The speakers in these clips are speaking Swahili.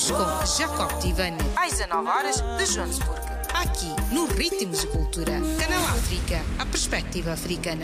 Hoje com Jacob Tivani, às 19 horas de Joanesburgo. Aqui, no Ritmos de Cultura. Canal África, a perspectiva africana.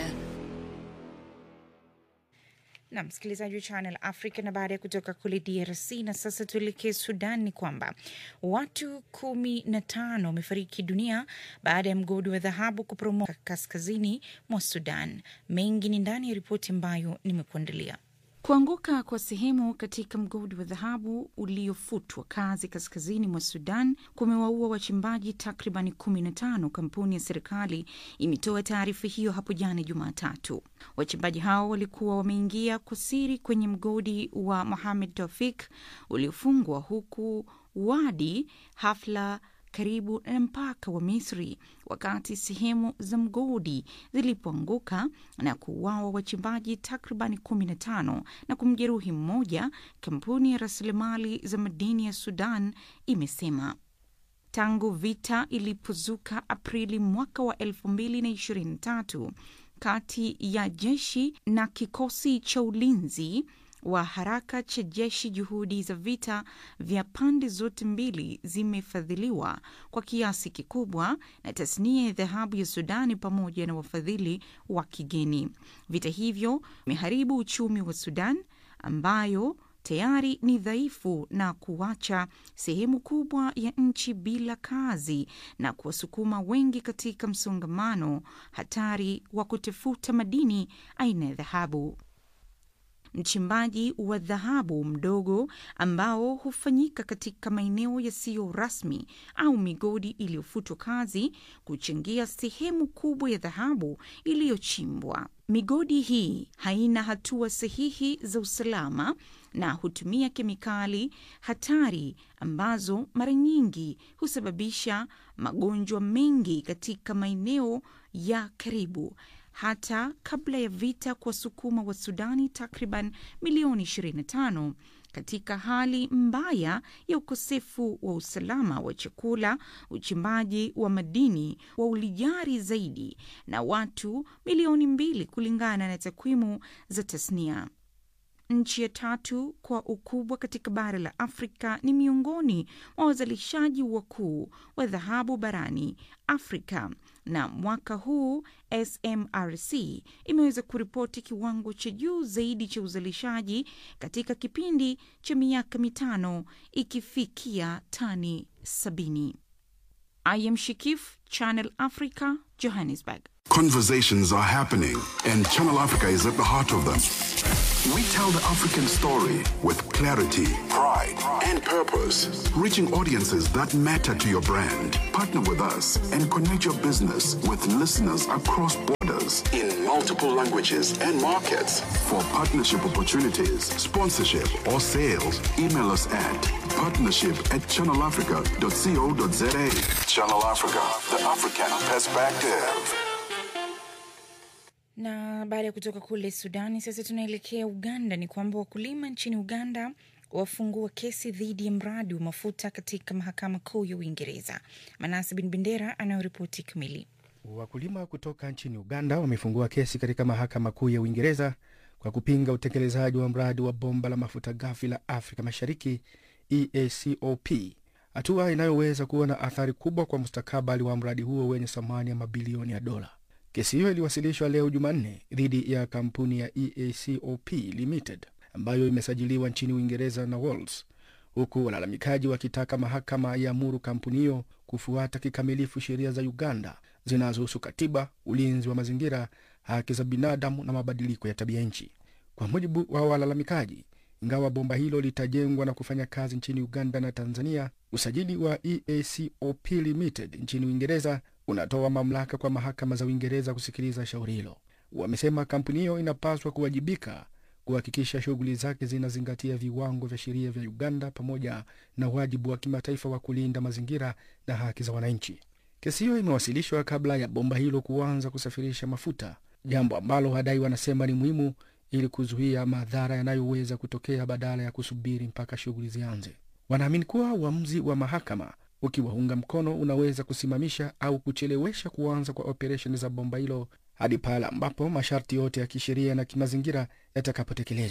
na msikilizaji wa Channel Africa. Na baada ya kutoka kule DRC na sasa tuelekee Sudan, ni kwamba watu kumi na tano wamefariki dunia baada ya mgodi wa dhahabu kuporomoka kaskazini mwa Sudan. Mengi ni ndani ya ripoti ambayo nimekuandalia. Kuanguka kwa sehemu katika mgodi wa dhahabu uliofutwa kazi kaskazini mwa Sudan kumewaua wachimbaji takribani 15, kampuni ya serikali imetoa taarifa hiyo hapo jana Jumatatu. Wachimbaji hao walikuwa wameingia kwa siri kwenye mgodi wa Mohamed Tofik uliofungwa huku Wadi Hafla karibu na mpaka wa Misri wakati sehemu za mgodi zilipoanguka na kuuawa wachimbaji takribani 15 na kumjeruhi mmoja, kampuni ya rasilimali za madini ya Sudan imesema. Tangu vita ilipozuka Aprili mwaka wa 2023 kati ya jeshi na kikosi cha ulinzi wa haraka cha jeshi, juhudi za vita vya pande zote mbili zimefadhiliwa kwa kiasi kikubwa na tasnia ya dhahabu ya Sudani pamoja na wafadhili wa kigeni. Vita hivyo vimeharibu uchumi wa Sudan ambayo tayari ni dhaifu na kuacha sehemu kubwa ya nchi bila kazi na kuwasukuma wengi katika msongamano hatari wa kutafuta madini aina ya dhahabu. Mchimbaji wa dhahabu mdogo ambao hufanyika katika maeneo yasiyo rasmi au migodi iliyofutwa kazi kuchangia sehemu kubwa ya dhahabu iliyochimbwa. Migodi hii haina hatua sahihi za usalama na hutumia kemikali hatari ambazo mara nyingi husababisha magonjwa mengi katika maeneo ya karibu hata kabla ya vita kuwasukuma wa Sudani takriban milioni 25 katika hali mbaya ya ukosefu wa usalama wa chakula. Uchimbaji wa madini wa ulijari zaidi na watu milioni mbili kulingana na takwimu za tasnia. Nchi ya tatu kwa ukubwa katika bara la Afrika ni miongoni mwa wazalishaji wakuu wa dhahabu barani Afrika, na mwaka huu SMRC imeweza kuripoti kiwango cha juu zaidi cha uzalishaji katika kipindi cha miaka mitano ikifikia tani sabini. I am Shikif, Channel Africa, Johannesburg. Conversations are happening, and Channel Africa is at the heart of them. We tell the African story with clarity, pride, and purpose, reaching audiences that matter to your brand. Partner with us and connect your business with listeners across borders in multiple languages and markets. For partnership opportunities, sponsorship, or sales, email us at partnership at channelafrica.co.za. Channel Africa, the African perspective. Na baada ya kutoka kule Sudani, sasa tunaelekea Uganda. Ni kwamba wakulima nchini Uganda wafungua kesi dhidi ya mradi wa mafuta katika mahakama kuu ya Uingereza. Manasi Bin Bendera anayoripoti kamili. Wakulima kutoka nchini Uganda wamefungua kesi katika mahakama kuu ya Uingereza kwa kupinga utekelezaji wa mradi wa bomba la mafuta ghafi la Afrika Mashariki EACOP, hatua inayoweza kuwa na athari kubwa kwa mustakabali wa mradi huo wenye thamani ya mabilioni ya dola. Kesi hiyo iliwasilishwa leo Jumanne dhidi ya kampuni ya EACOP Limited ambayo imesajiliwa nchini Uingereza na Wales, huku walalamikaji wakitaka mahakama iamuru kampuni hiyo kufuata kikamilifu sheria za Uganda zinazohusu katiba, ulinzi wa mazingira, haki za binadamu na mabadiliko ya tabia nchi. Kwa mujibu wa walalamikaji, ingawa bomba hilo litajengwa na kufanya kazi nchini Uganda na Tanzania, usajili wa EACOP Limited nchini Uingereza unatoa mamlaka kwa mahakama za Uingereza kusikiliza shauri hilo. Wamesema kampuni hiyo inapaswa kuwajibika kuhakikisha shughuli zake zinazingatia viwango vya sheria vya Uganda pamoja na wajibu wa kimataifa wa kulinda mazingira na haki za wananchi. Kesi hiyo imewasilishwa kabla ya bomba hilo kuanza kusafirisha mafuta, jambo ambalo wadai wanasema ni muhimu ili kuzuia madhara yanayoweza kutokea badala ya kusubiri mpaka shughuli zianze. Wanaamini kuwa uamuzi wa mahakama ukiwaunga mkono unaweza kusimamisha au kuchelewesha kuanza kwa operesheni za bomba hilo hadi pale ambapo masharti yote ya kisheria na kimazingira yatakapotekelezwa.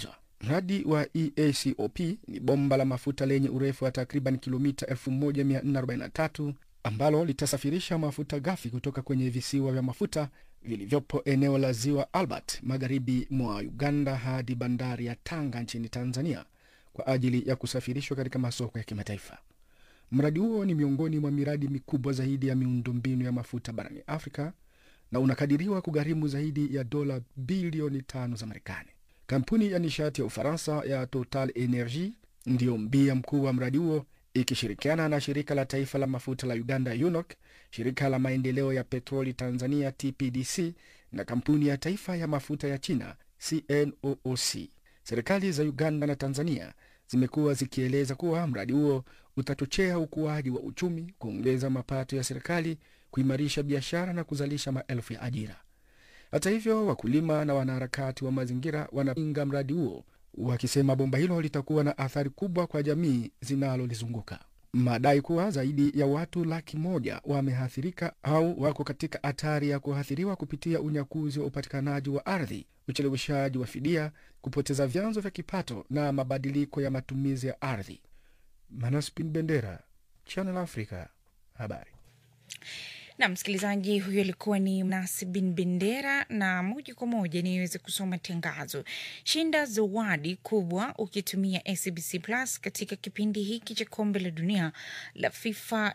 Mradi wa EACOP ni bomba la mafuta lenye urefu wa takriban kilomita 1443 ambalo litasafirisha mafuta ghafi kutoka kwenye visiwa vya mafuta vilivyopo eneo la ziwa Albert magharibi mwa Uganda hadi bandari ya Tanga nchini Tanzania kwa ajili ya kusafirishwa katika masoko ya kimataifa. Mradi huo ni miongoni mwa miradi mikubwa zaidi ya miundombinu ya mafuta barani Afrika na unakadiriwa kugharimu zaidi ya dola bilioni tano za Marekani. Kampuni ya nishati ya Ufaransa ya Total Energie ndiyo mbia mkuu wa mradi huo ikishirikiana na shirika la taifa la mafuta la Uganda UNOC, shirika la maendeleo ya petroli Tanzania TPDC na kampuni ya taifa ya mafuta ya China CNOOC. Serikali za Uganda na Tanzania zimekuwa zikieleza kuwa mradi huo utachochea ukuaji wa uchumi, kuongeza mapato ya serikali, kuimarisha biashara na kuzalisha maelfu ya ajira. Hata hivyo, wakulima na wanaharakati wa mazingira wanapinga mradi huo wakisema bomba hilo litakuwa na athari kubwa kwa jamii zinalolizunguka. Madai kuwa zaidi ya watu laki moja wameathirika au wako katika hatari ya kuathiriwa kupitia unyakuzi wa upatikanaji wa ardhi, ucheleweshaji wa fidia, kupoteza vyanzo vya kipato na mabadiliko ya matumizi ya ardhi. Manaspin Bendera, Channel Africa, habari. na msikilizaji huyo alikuwa ni Nasibin Bendera, na moja kwa moja niweze kusoma tangazo. Shinda zawadi kubwa ukitumia SBC Plus katika kipindi hiki cha kombe la dunia la FIFA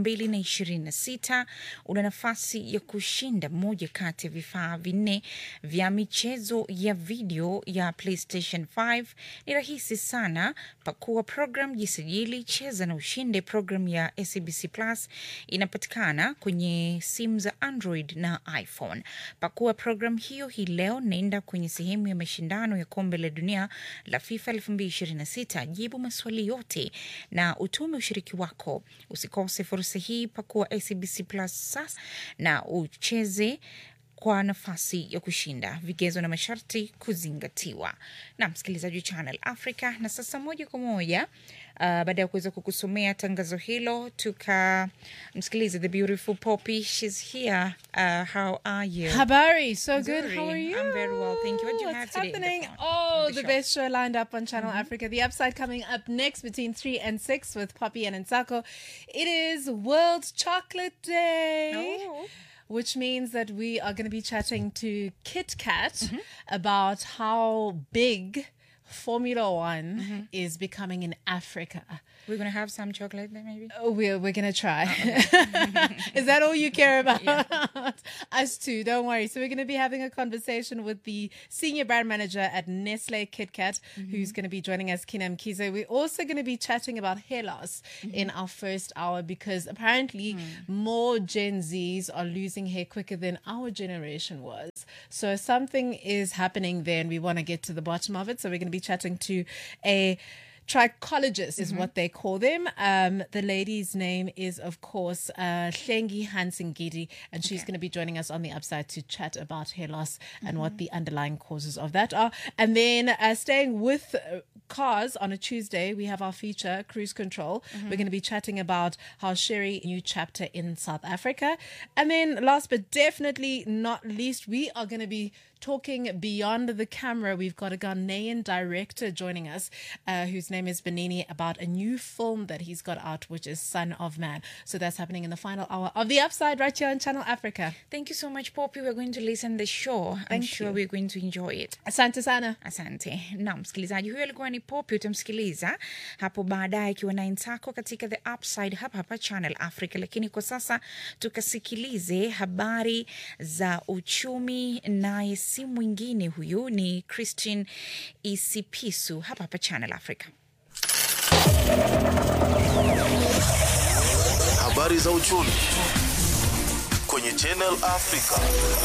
2026. Una nafasi ya kushinda moja kati ya vifaa vinne vya michezo ya video ya PlayStation 5. Ni rahisi sana, pakua program, jisajili, cheza na ushinde. Program ya SBC Plus inapatikana kwenye simu za Android na iPhone. Pakua program hiyo hii leo, naenda kwenye sehemu ya mashindano ya kombe la dunia la FIFA 2026, jibu maswali yote na utume ushiriki wako. Usikose fursa hii, pakua SBC Plus sasa na ucheze kwa nafasi ya kushinda. Vigezo na masharti kuzingatiwa. Na msikilizaji wa Channel Africa, na sasa moja kwa moja uh, baada ya kuweza kukusomea tangazo hilo, tukamsikiliza the beautiful Poppy. She's here. Uh, how are you? Habari, so good. Nzuri. How are you? I'm very well, thank you. What do you have What's today in the happening? phone- oh, on the, show? best show lined up on Channel Africa. The Upside coming up next between 3 and 6 with Poppy and Nsako. It is World Chocolate Day. Oh. Which means that we are going to be chatting to Kit Kat about how big Formula One is becoming in Africa. We're gonna have some chocolate there, maybe. Oh, we're we're gonna try. Is that all you care about? Us too. Don't worry. So we're gonna be having a conversation with the senior brand manager at Nestle KitKat, who's gonna be joining us, Kinam Kizo. We're also gonna be chatting about hair loss in our first hour because apparently more Gen Zs are losing hair quicker than our generation was. So something is happening there, and we want to get to the bottom of it. So we're gonna be chatting to a trichologist is what they call them. Um, the lady's name is, of course, uh, Hlengi Hansengidi, and she's going to be joining us on the upside to chat about hair loss and what the underlying causes of that are. And then uh, staying with uh, cars on a Tuesday, we have our feature, Cruise Control. We're going to be chatting about how Sherry, new chapter in South Africa. And then last but definitely not least, we are going to be talking beyond the camera. We've got a Ghanaian director joining us, uh, whose name is Benini, about a new film that he's got out, which is Son of Man. So that's happening in the final hour of The Upside right here on Channel Africa. Thank you so much, Poppy. We're going to listen the show. I'm Thank sure you. we're going to enjoy it. Asante sana. Asante. Na msikilizaji huyo alikuwa ni Poppy, utamsikiliza hapo baadaye akiwa na Ntako katika The Upside hapa hapa Channel Africa. Lakini kwa sasa tukasikilize habari za uchumi, naye si mwingine huyu ni Christine Isipisu hapa hapa Channel Africa. Habari za uchumi kwenye Channel Africa.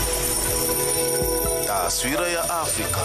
Taswira ya Afrika.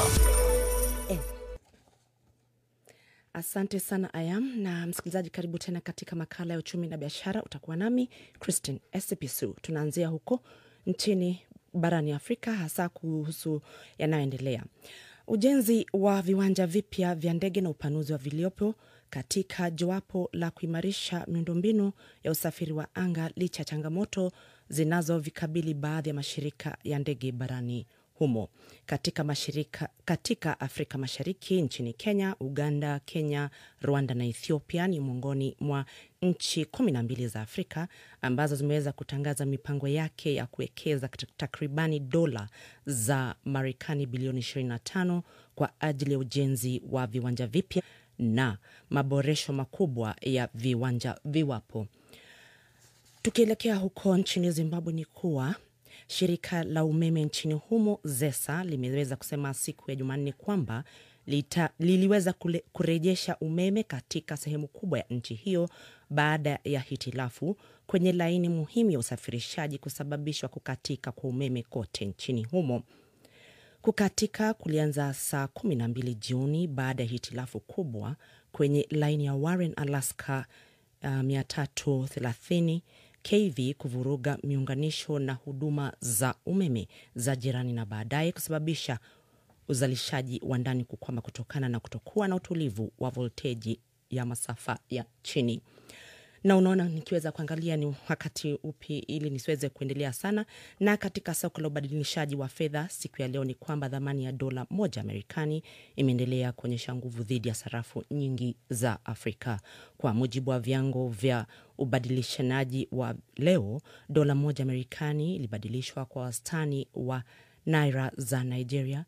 Asante sana Ayam na msikilizaji, karibu tena katika makala ya uchumi na biashara. Utakuwa nami Christine Esipisu. Tunaanzia huko nchini barani Afrika, hasa kuhusu yanayoendelea ujenzi wa viwanja vipya vya ndege na upanuzi wa viliopo katika jowapo la kuimarisha miundombinu ya usafiri wa anga licha ya changamoto zinazovikabili baadhi ya mashirika ya ndege barani humo. Katika, mashirika, katika Afrika Mashariki, nchini Kenya, Uganda, Kenya, Rwanda na Ethiopia ni miongoni mwa nchi kumi na mbili za Afrika ambazo zimeweza kutangaza mipango yake ya kuwekeza takribani dola za Marekani bilioni 25 kwa ajili ya ujenzi wa viwanja vipya na maboresho makubwa ya viwanja viwapo. Tukielekea huko nchini Zimbabwe ni kuwa shirika la umeme nchini humo ZESA limeweza kusema siku ya Jumanne kwamba lita, liliweza kule, kurejesha umeme katika sehemu kubwa ya nchi hiyo baada ya hitilafu kwenye laini muhimu ya usafirishaji kusababishwa kukatika kwa umeme kote nchini humo. Kukatika kulianza saa 12 jioni baada ya hitilafu kubwa kwenye laini ya Warren Alaska uh, 330 KV kuvuruga miunganisho na huduma za umeme za jirani na baadaye kusababisha uzalishaji wa ndani kukwama kutokana na kutokuwa na utulivu wa volteji ya masafa ya chini na unaona nikiweza kuangalia ni wakati upi ili nisiweze kuendelea sana. Na katika soko la ubadilishaji wa fedha siku ya leo ni kwamba dhamani ya dola moja Marekani imeendelea kuonyesha nguvu dhidi ya sarafu nyingi za Afrika. Kwa mujibu wa vyango vya ubadilishanaji wa leo, dola moja Marekani ilibadilishwa kwa wastani wa naira za Nigeria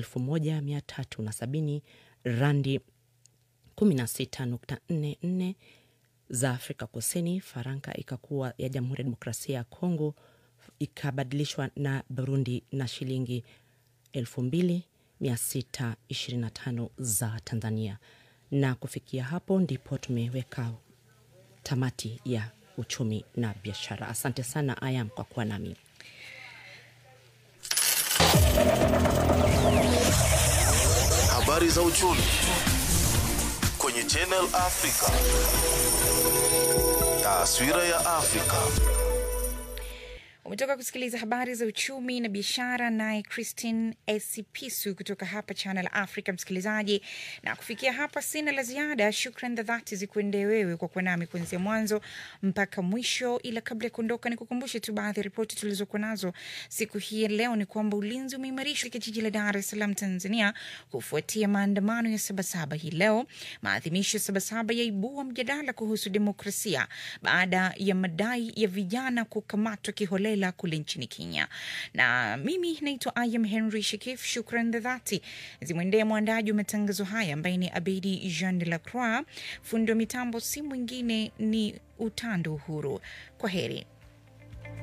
1370 randi 16.44 za Afrika Kusini. Faranka ikakuwa ya Jamhuri ya Demokrasia ya Kongo ikabadilishwa na Burundi na shilingi 2625 za Tanzania. Na kufikia hapo ndipo tumeweka tamati ya uchumi na biashara. Asante sana Ayam kwa kuwa nami. Habari za uchumi kwenye Channel Africa. Taswira ya Afrika. Umetoka kusikiliza habari za uchumi na biashara, naye Christine Esipisu kutoka hapa Channel Africa. Msikilizaji, na kufikia hapa sina la ziada. Shukran za dhati zikuendee wewe kwa kuwa nami kuanzia mwanzo mpaka mwisho, ila kabla ya kuondoka, ni kukumbushe tu baadhi ya ripoti tulizokuwa nazo siku hii ya leo. Ni kwamba ulinzi umeimarishwa katika jiji la Dar es Salaam, Tanzania, kufuatia maandamano ya Sabasaba hii leo. Maadhimisho ya Sabasaba yaibua mjadala kuhusu demokrasia baada ya madai ya vijana kukamatwa kiholela kule nchini Kenya. Na mimi naitwa Ayam Henry Shekif. Shukran za dhati zimwendee mwandaji wa matangazo haya ambaye ni Abedi Jean de la Croix. Fundi wa mitambo si mwingine ni Utando Uhuru. Kwa heri.